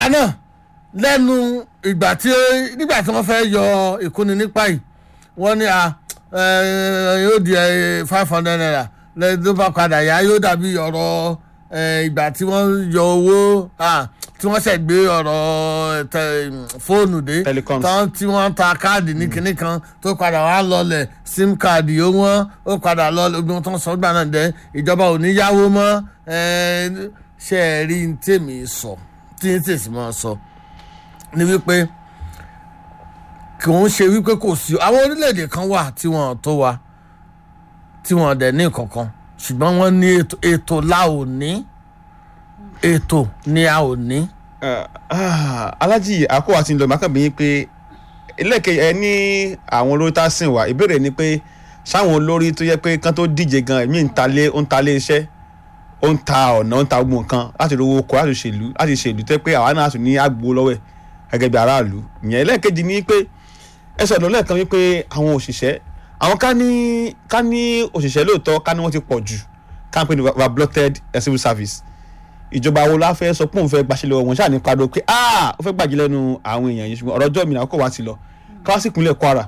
náà lẹ́nu ìgbà tí nígbà tí wọ́n fẹ́ yọ ìkúni nípa yìí wọ́n ní a ẹ, yóò di five hundred naira lẹ́yìn tó bá padà yá yóò dàbí ọ̀rọ̀ ẹ, ìgbà tí wọ́n yọ owó ah, tí wọ́n ṣẹ̀ gbé ọ̀rọ̀ tẹ, fóònù dé Telecoms. tán tí wọ́n ta káàdì ní kinní kan tó padà wá lọlẹ̀ sim káàdì ó wọ́n ó padà lọlẹ̀ ogun tó ń sọ gbà náà dẹ́ ìjọba ò ní yáwó mọ́ ẹ, ṣe é rí ní tèmi sọ tí ń tèsí mọ́ sọ ni wípé kì ń ṣe wípé kò sí àwọn orílẹ̀-èdè kan wà tí wọ́n tó wa tí wọ́n dẹ̀ ní kankan ṣùgbọ́n wọ́n ní ètò ètò la ò ní ètò ni a ò ní. Ah, ah, alájì àkó àti ńlọ màkàbí yín pé ẹlẹ́kẹ̀ ẹ ní àwọn olórí tá a sìn wá ìbéèrè ni pé sáwọn olórí tó yẹ pé kán tó díje gan ẹ̀mí ń talé ó ń talé iṣẹ́ ó ń ta ọ̀nà ó ń ta gbogbo nǹkan láti rówó oko láti ṣèlú láti ṣèlú tó yẹ pé àwa náà tún ní àgbo lọ́wọ́ ẹ̀ gẹ́gẹ́ bí aráàlú ìyẹn ẹlẹ́ẹ̀kejì ni pé ẹ sọ̀rọ̀ lẹ́ẹ̀kan wípé àwọn òṣìṣẹ́ àwọn ká ní ká ní òṣìṣẹ́ lóòótọ́ ká ní wọ́n ti pọ̀ jù ká ń pè ní overbloated civil service ìjọba wo la fẹ́ sọ pé òun fẹ́ gbaṣẹ́ lọ́wọ́ wọn ṣáà ní padà pé ah ó fẹ́ gbàjẹ́ lẹ́nu àwọn èèyàn yìí ṣùgbọ́n ọ̀rọ̀ ọjọ́ mi náà kò wá ti lọ káwá sí ìpínlẹ̀ Kwara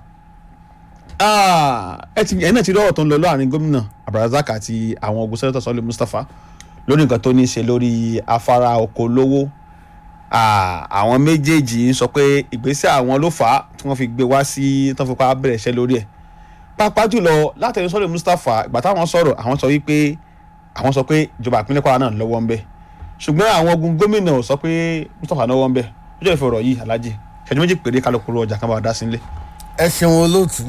ah ẹ ti ẹ̀yin náà ti rí ọ̀rọ̀ tó ń lọ láàrin gómìnà Abdulrasaq àti àwọn ogun sẹ́nẹ́tọ̀ Sọ́lé Mustapha lórí nǹkan tó ní í ṣe lórí afárá oko lówó Ah, àwọn méjèèjì ń sọ pé ìgbésẹ̀ àwọn ló fà á tí wọ́n fi gbé wá sí tí wọ́n fi pa bẹ̀rẹ̀ iṣẹ́ lórí ẹ̀ pàápàá jùlọ látẹ̀yìn Sọ́lé Mustapha ìgbà táwọn sọ̀rọ̀ àwọn sọ wípé àwọn sọ pé ìjọba ìpínlẹ̀ Kwara náà lọ́wọ́ ń bẹ ṣùgbọ́n àwọn ogun gómìnà ò sọ pé Mustapha lọ́wọ́ ń bẹ ọjọ́ ìfọ̀rọ̀ yìí alájì ṣẹ́jú méjì péré kálukú ọjà kan bá wa dá sí nílé. ẹ ṣeun olóòtú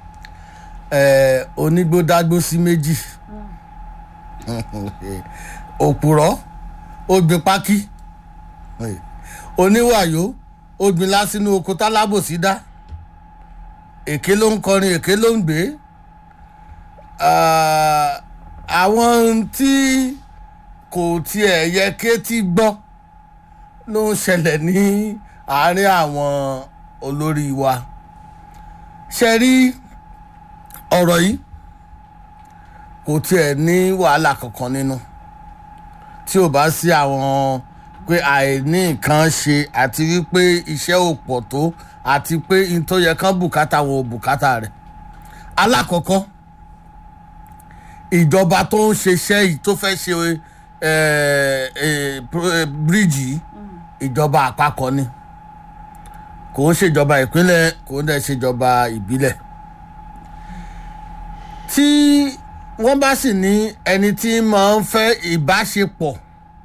ẹ onígbódágbó sí méjì òpùrọ́ ó gbin pákí oníwàyó ó gbin lásìnú oko tálábòsí dá èké ló ń kọrin èké ló ń gbé Ah, àwọn tí kò tiẹ̀ yẹ kétí gbọ́ ló ń ṣẹlẹ̀ ní àárín àwọn olórí wa ṣe rí ọ̀rọ̀ yìí kò tiẹ̀ ní wàhálà kankan nínú tí ò bá sí àwọn pé àìní nǹkan ṣe àti wípé iṣẹ́ ò pọ̀ tó àti pé n tó yẹ kán bùkátà wọn ò bùkátà rẹ̀ alákọ̀ọ́kọ́ ìjọba tó ń ṣiṣẹ́ yìí tó fẹ́ ṣe eh, eh, pro- eh, bíríìjì yìí ìjọba àpapọ̀ ni kò ń ṣèjọba ìpínlẹ̀ kò ń dẹ̀ ṣèjọba ìbílẹ̀ tí wọ́n bá sì ní ẹni tí máa ń fẹ́ ìbáṣepọ̀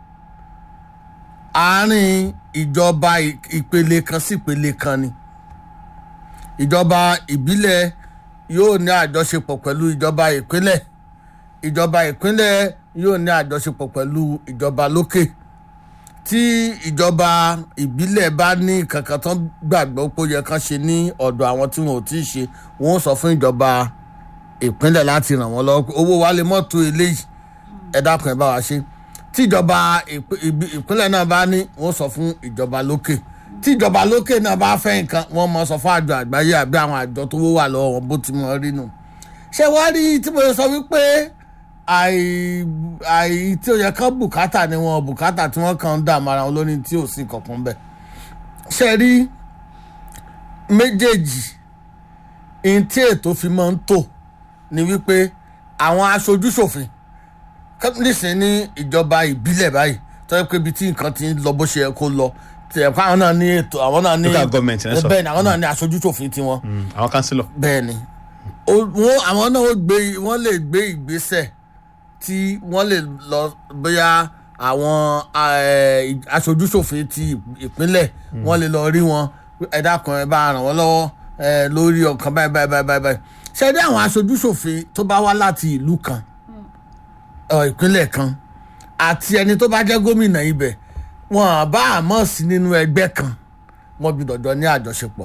àárín ìjọba ì- ìpele kan sí ìpele kan ni ìjọba ìbílẹ̀ yóò ní àjọṣepọ̀ pẹ̀lú ìjọba ìpínlẹ̀ ìjọba ìpínlẹ̀ yóò ní àjọṣepọ̀ pẹ̀lú ìjọba lókè tí ìjọba ìbílẹ̀ bá ní kankan tán gbàgbọ́ pé ó yẹ kán ṣe ní ọ̀dọ̀ àwọn tí wọn ò tí ì ṣe wọn ó sọ fún ìjọba ìpínlẹ̀ láti ràn wọ́n lọ́wọ́ pé owó wa lè mọ́ tó eléyìí ẹ dákun ẹ bá wa ṣe tí ìjọba ìpí- ìbí- ìpínlẹ̀ náà bá ní wọ́n sọ fún ìjọba lókè tí ìjọba lókè náà bá fẹ́ nǹkan wọ́n mọ sọ fún àjọ àgbáyé àbí àwọn àjọ tó wà lọ́wọ́ wọn bó ti mọ rí nù ṣé wàá rí tí mo sọ wípé àì àì tí ó yẹ kán bùkátà ni wọn bùkátà tí wọn kàn ń dààmú ara wọn lórí tí ò sí kankan bẹ́ẹ̀ ṣe rí méjèèjì ihun tí ètò fi máa ń tò ni wípé àwọn aṣojúṣòfin nísìnyí ní ìjọba ìbílẹ̀ báyìí tó yẹ pé ibi tí nǹkan ti ń lọ bó ṣe yẹ kó lọ tí ẹ̀ka àwọn náà ní ètò àwọn náà ní Local government, ẹ sọ. bẹ́ẹ̀ ni àwọn náà ní aṣojúṣòfin tiwọn àwọn kánsílọ̀ bẹ́ẹ̀ ni Ó- wọ́n àwọn náà ó gbé wọ́n lè gbé ìgbésẹ̀ tí wọ́n lè lọ bóyá àwọn eh, aṣojúṣòfin ti ìpínlẹ̀ wọ́n lè lọ rí wọn ẹ dákun ẹ bá ràn wọ́n lọ́wọ́ eh, lórí ọkàn báyìí báyìí báyìí báyìí báyìí ṣe dé àwọn aṣojúṣòfin tó bá wá láti ìlú kan ọ, ìpínlẹ̀ kan àti ẹni tó bá jẹ́ gómìnà ibẹ̀ wọn bá àmọ́ sí nínú ẹgbẹ́ kan wọ́n gbọ́dọ̀ jọ ní àjọṣepọ̀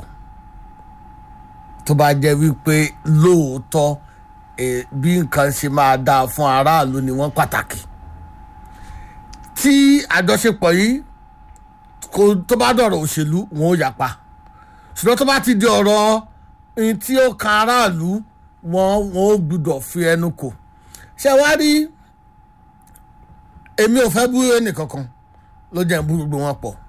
tó bá jẹ́ wípé lóòótọ́ eh, bí nǹkan ṣe máa dáa fún aráàlú ni wọ́n pàtàkì tí àjọṣepọ̀ yìí kò tó bá dọ̀rọ̀ òṣèlú wọn ò yapa ṣùgbọ́n tó bá ti di ọ̀rọ̀ ohun tí ó kan aráàlú wọn wọn ò gbúdọ̀ fi ẹnu kò ṣé wá rí èmi ò fẹ́ bú ẹnìkankan ló jẹ́ ń bú gbogbo wọn pọ̀